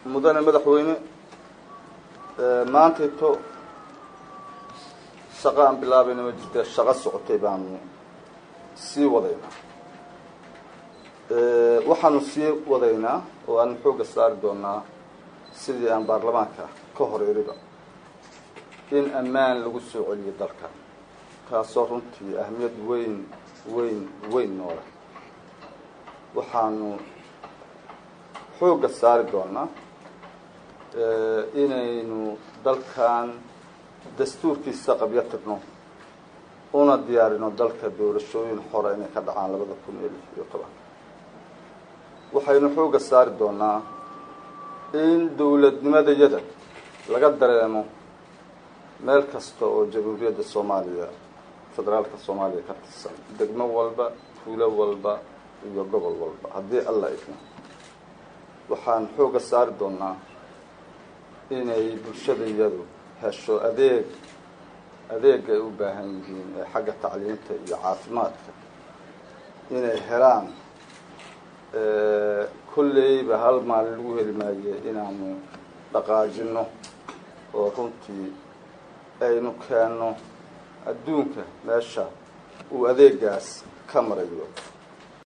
mudane madaxweyne maantayto shaqo aan bilaabayna ma jirta shaqo socotay baanu sii wadaynaa waxaanu sii wadaynaa oo aanu xoogga saari doonaa sidii aan baarlamaanka ka hor iriba in ammaan lagu soo celiyo dalka taasoo runtii ahmiyad weyn weyn weyn noole waxaanu xoogga saari doonaa inaynu dalkan dastuurkiisa qabyo tirno una diyaarino dalka doorashooyin xore inay ka dhacaan labada kun iyo lix iyo toban waxaynu xoogga saari doonaa in dawladnimadayada laga dareemo meel kasta oo jamhuuriyadda soomaaliya federaalka soomaaliya ka tirsan degmo walba tuulo walba iyo gobol walba haddii alla idmo waxaan xoogga saari doonaa inay bulshadayadu hesho adeeg adeega ay u baahan yihiin ee xagga tacliinta iyo caafimaadka inay helaan kolleyba hal maalin lagu heli maaye inaanu dhaqaajino oo runtii aynu keenno adduunka meesha uu adeegaas ka marayo